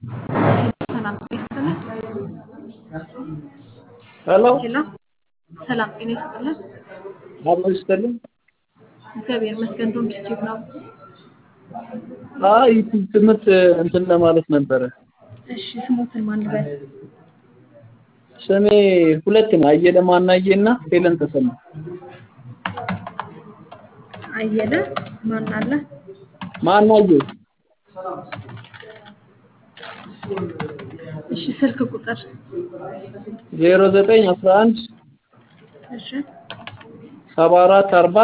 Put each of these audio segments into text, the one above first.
ሰላም ጤና ይስጥልን። ሄሎ ሄሎ ሰላም ጤና ይስጥልን። አብሮ ይስጥልኝ። እግዚአብሔር ይመስገን። ዶም ዩቲዩብ ነው። አይ ዩቲዩብ ትምህርት እንትን ለማለት ነበረ። እሺ ስሞትን ማን ልበል? ስሜ ሁለት ነው። አየለ ማናዬ እና ሄለን ተሰማ። አየለ ማን አለ? ማናዬ እሺ ስልክ ቁጥር ዜሮ ዘጠኝ አስራ አንድ እሺ ሰባ አራት አርባ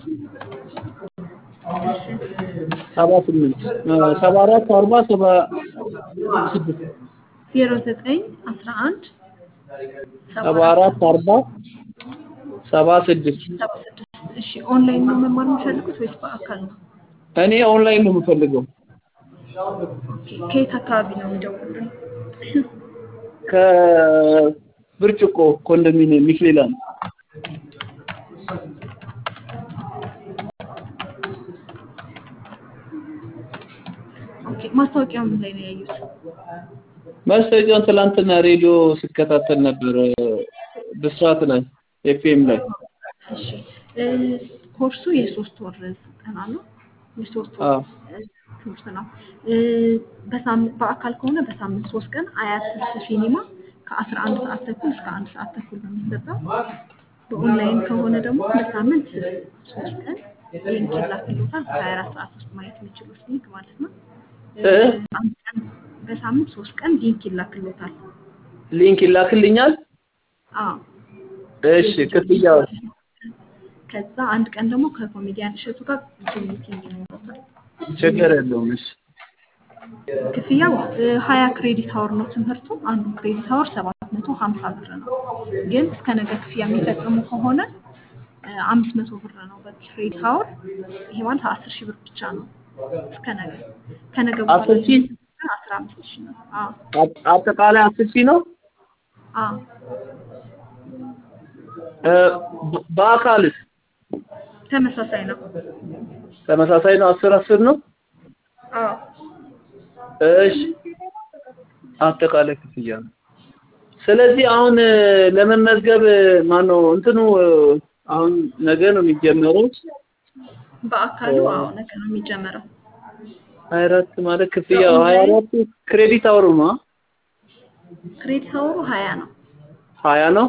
እሺ ሰባ ስምንት ሰባ አራት አርባ ሰባ ስድስት ዜሮ ዘጠኝ አስራ አንድ ሰባ አራት አርባ ሰባ ስድስት ሰባ ስድስት እሺ ኦንላይን ነው መማር የሚፈልጉት ወይስ በአካል ነው? እኔ ኦንላይን ነው የምፈልገው ኦኬ ከየት አካባቢ ነው የሚደውሉልን? ከብርጭቆ ኮንዶሚኒየም ሚክሌላንድ ኦኬ ማስታወቂያው ምን ላይ ነው ያዩት? ማስታወቂያውን ትላንትና ሬዲዮ ስከታተል ነበር ብስራት ላይ ኤፍኤም ላይ እሺ እ ኮርሱ የሶስት ወር ስልጠና ነው። የሶስት ወር አዎ እ ትምህርት ነው። እ በሳምንት በአካል ከሆነ በሳምንት ሶስት ቀን አያት ስልስ ሲኒማ ከአስራ አንድ ሰዓት ተኩል እስከ አንድ ሰዓት ተኩል ነው የሚሰጠው። በኦንላይን ከሆነ ደግሞ በሳምንት ሶስት ቀን ሊንክ ይላክልዎታል። በሀያ አራት ሰዓት ውስጥ ማየት የሚችሉት ሊንክ ማለት ነው። እ እ አንድ ቀን በሳምንት ሶስት ቀን ሊንክ ይላክልዎታል። ሊንክ ይላክልኛል። አዎ እሺ ክፍያው ከዛ አንድ ቀን ደግሞ ከኮሜዲያን እሸቱ ጋር ዙም ሚቲንግ ይኖረታል። ችግር የለውም። እሺ ክፍያው ሀያ ክሬዲት አወር ነው ትምህርቱ። አንዱ ክሬዲት አወር ሰባት መቶ ሀምሳ ብር ነው። ግን እስከ ነገ ክፍያ የሚፈጽሙ ከሆነ አምስት መቶ ብር ነው በክሬዲት አወር። ይሄ ማለት አስር ሺህ ብር ብቻ ነው እስከ ነገ። ከነገ በኋላ አስር ሺህ አስራ አምስት ሺህ ነው። አዎ አጥ- አጠቃላይ አስር ሺህ ነው። አዎ እ በ- በአካልስ ተመሳሳይ ነው። ተመሳሳይ ነው። አስር አስር ነው። አዎ እሺ አጠቃላይ ክፍያ ነው። ስለዚህ አሁን እ፣ ለመመዝገብ ማነው እንትኑ እ፣ አሁን ነገ ነው የሚጀመረው። በአካሉ አዎ ነገ ነው የሚጀመረው። ሀያ አራት ማለት ክፍያው ሀያ አራት ክሬዲት አወሩ ነው። ክሬዲት አወሩ ሀያ ነው። ሀያ ነው።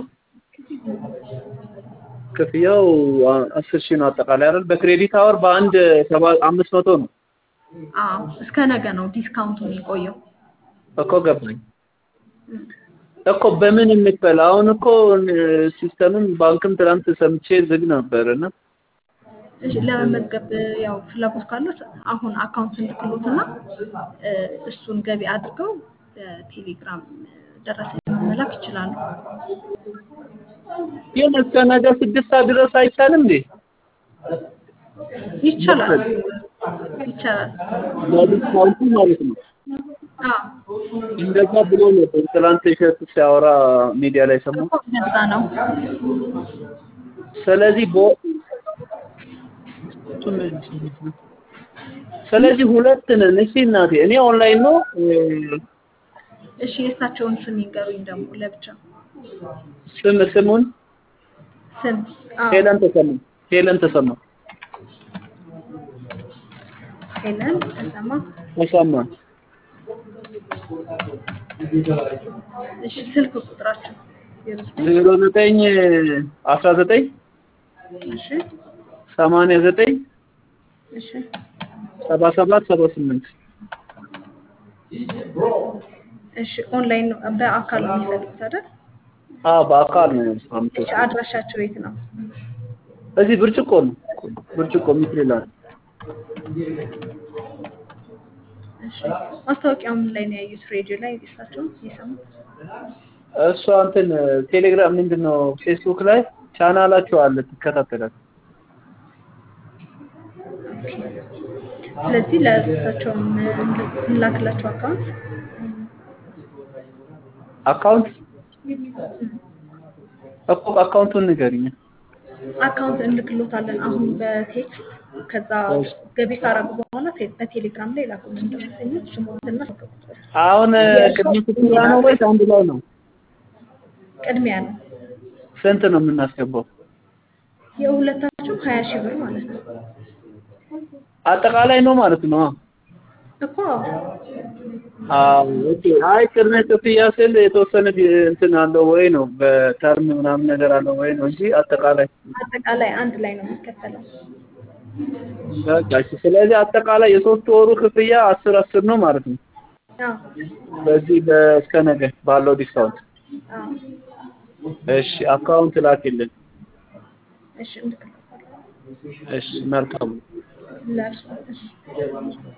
ክፍያው አ- አስር ሺህ ነው አጠቃላይ አይደል? በክሬዲት አወር በአንድ ሰባ አምስት መቶ ነው አዎ እስከ ነገ ነው ዲስካውንቱ የሚቆየው። እኮ ገባኝ እኮ በምን እንክፈል? አሁን እኮ እ፣ ሲስተምም ባንክም ትናንት ሰምቼ ዝግ ነበር እና እሺ ለመመዝገብ ያው ፍላጎት ካሉት አሁን አካውንት እንድክሎትና እ፣ እሱን ገቢ አድርገው በቴሌግራም ደረሰኝ መላክ ይችላሉ። ግን እስከ ነገ ስድስት ሰዓት ድረስ አይቻልም እንዴ? ይቻላል ይቻላል። ለዲስካውንቱ ማለት ነው። አዎ እንደዛ ብሎ ነበር ትናንት እሸቱ ሲያወራ ሚዲያ ላይ ሰማሁ። እኮ እንደዛ ነው። ስለዚህ በ ስለዚህ ሁለት ነን። እሺ እናቴ እኔ ኦንላይን ነው እ፣ እሺ የእሳቸውን ስም ይንገሩኝ ደግሞ ለብቻ ስም ስሙን ስም። አዎ ሄለን ተሰማ ሄለን ተሰማ ሄለን ተሰማ። ተሰማ እሺ ስልክ ቁጥራቸው ዜሮ ዘጠኝ ዜሮ ዘጠኝ አስራ ዘጠኝ እሺ ሰማንያ ዘጠኝ እሺ ሰባ ሰባት ሰባ ስምንት እሺ ኦንላይን ነው በአካል ነው የሚፈልጉት አይደል? አዎ በአካል ነው አምቶ እሺ አድራሻቸው የት ነው? እዚህ ብርጭቆ ነው ብርጭቆ ሚትሪላል እሺ ማስታወቂያው ምን ላይ ነው ያዩት? ሬዲዮ ላይ እሳቸው የሰሙት? እሷ እንትን ቴሌግራም ምንድን ነው ፌስቡክ ላይ ቻናላቸው አለ ትከታተላል ስለዚህ ለእሳቸው እንላክላቸው አካውንት አካውንት እኮ አካውንቱን ንገሪኝ አካውንት እንልክሎታለን። አሁን በቴክስት ከዛ ገቢ ካረጉ በኋላ ቴ- በቴሌግራም ላይ ላኩልን ደረሰኞች ስሞትና ስልክ ቁጥር አሁን ቅድመ ክፍያ ነው ወይስ አንድ ላይ ነው? ቅድሚያ ነው። ስንት ነው የምናስገባው? የሁለታችሁ ሀያ ሺህ ብር ማለት ነው አጠቃላይ ነው ማለት ነው? እኮ አዎ ኦኬ። አይ ቅድመ ክፍያ ስል የተወሰነ ጊዜ እንትን አለው ወይ ነው በተርም ምናምን ነገር አለው ወይ ነው እንጂ አጠቃላይ አጠቃላይ አንድ ላይ ነው የሚከፈለው። በቃ እሺ። ስለዚህ አጠቃላይ የሶስት ወሩ ክፍያ አስር አስር ነው ማለት ነው። አዎ በዚህ እስከ ነገ ባለው ዲስካውንት። አዎ እሺ አካውንት ላኪልን። እሺ እንልክልሃለን እሺ መልካም ለእርሱ እሺ